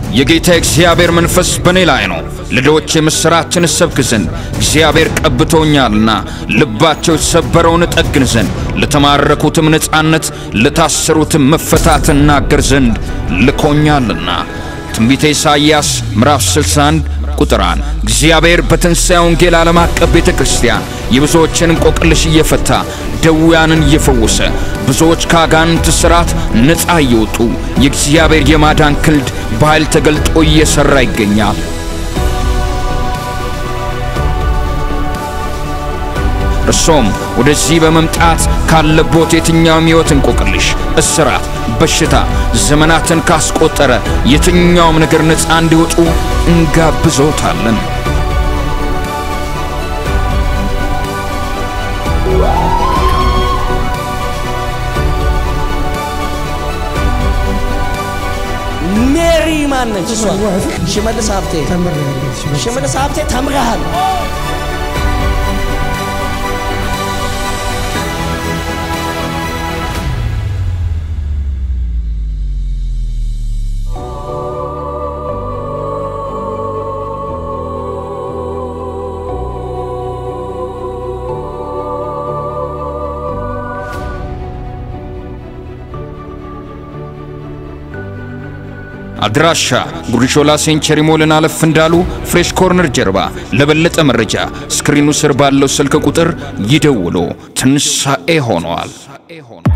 የጌታ እግዚአብሔር መንፈስ በእኔ ላይ ነው፣ ለድሆች የምሥራችን እሰብክ ዘንድ እግዚአብሔር ቀብቶኛልና፣ ልባቸው የተሰበረውን እጠግን ዘንድ፣ ለተማረኩትም ነፃነት፣ ለታሰሩትም መፈታት እናገር ዘንድ ልኮኛልና። ትንቢተ ኢሳይያስ ምዕራፍ 61 ቁጥር 1 እግዚአብሔር በትንሣኤ ወንጌል ዓለም አቀፍ ቤተ ክርስቲያን የብዙዎችን እንቆቅልሽ እየፈታ ደዌያንን እየፈወሰ ብዙዎች ከአጋንንት ሥርዓት ነፃ እየወጡ የእግዚአብሔር የማዳን ክንድ በኃይል ተገልጦ እየሠራ ይገኛል። እርሶም ወደዚህ በመምጣት ካለቦት የትኛውም ሕይወት እንቆቅልሽ፣ እስራት፣ በሽታ ዘመናትን ካስቆጠረ የትኛውም ነገር ነፃ እንዲወጡ እንጋብዞታለን። ሜሪ ማነች? እሷ ሽመልስ ሀብቴ ሽመልስ ሀብቴ ተምረሃል። አድራሻ ጉሪሾላ ሴንቸሪ ሞልን አለፍ እንዳሉ ፍሬሽ ኮርነር ጀርባ። ለበለጠ መረጃ ስክሪኑ ስር ባለው ስልክ ቁጥር ይደውሉ። ትንሣኤ ሆነዋል።